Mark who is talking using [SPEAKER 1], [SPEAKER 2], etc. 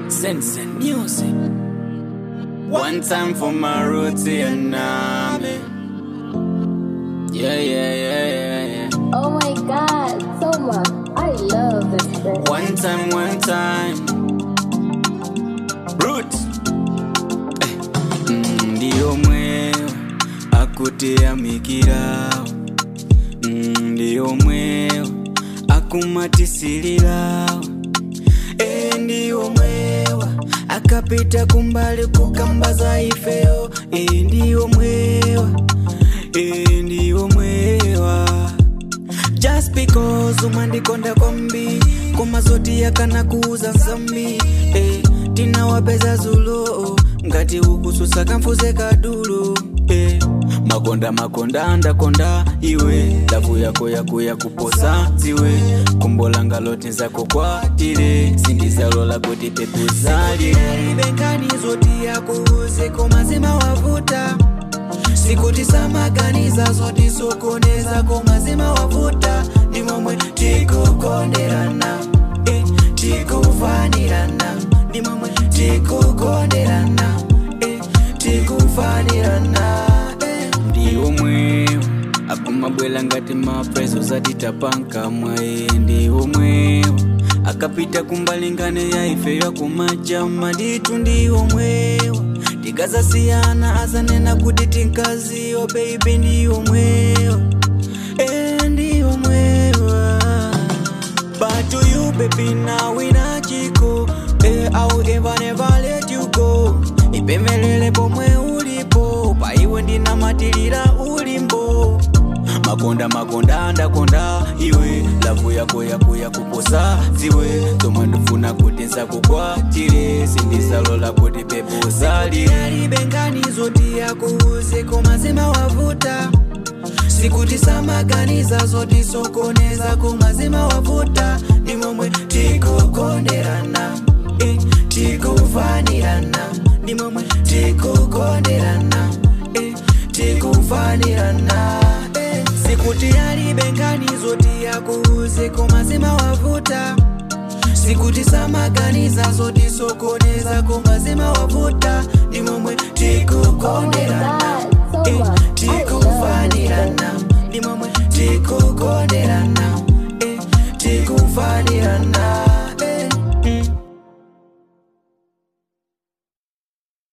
[SPEAKER 1] Sense and music. One time for my roots and name. Yeah, yeah, yeah, yeah, yeah.
[SPEAKER 2] Oh my god, Soma, I love this bird.
[SPEAKER 1] One time, one time. Roots. Eh, mm, Ndiyo mweo akuteyamikirawo Mm, ndiyo mweo akumatisirirawo Eh, ndiyo mwewa akapita kumbali kukambaza ifeyo Eh, ndiyo mwewa Eh, ndiyo mwewa just because umandikonda kwambi komazoti yakana kuuza nsambi eh, tinawapeza zulo ngati ukususa kamfuze kadulo eh, makonda makonda andakonda iwe lavu yako yako yakuposa ziwe kumbola loti zako kwatile sindizalola kuti pepo zalibenkhani zoti yakuuze komazima wavuta sikuti samaganiza zoti sokoneza komazima wavuta ni momwe tikukonderana eh, tikufanirana ni momwe tikukonderana eh, tikufanirana eh. ndiwo mwewo akumabwela ngati mapeso zatitapanka mwaye ndiwo mwewo akapita kumbalingane ya ife yakumajama nditu ndiwo mwewo tikazasiyana azanena kuti tinkaziyo beibi ndiwo mwewo e ndiwo mwewa But to you, baby, now we not chico. Eh, I will ever never let you go. Ipemelele pomwe ulipo, paiwe ndinamatirira ulimbo. makonda makonda andakonda iwe lavu yako yako yakuposa ziwe zomwe ndifuna kuti nsakukwatire sindisalola kuti pepo zalialibengani zoti yakuuze komazima wavuta sikuti samaganiza zoti sokoneza komazima wavuta ni momwe tikukonderana eh, tikufanirana ni momwe tikukonderana eh, tikufanirana eh. sikuti alibengani zoti yakuuze komazima wavuta sikuti samaganiza zoti sokoneza komazima wavuta ni momwe
[SPEAKER 2] Oh my
[SPEAKER 1] tikukonderana
[SPEAKER 2] god,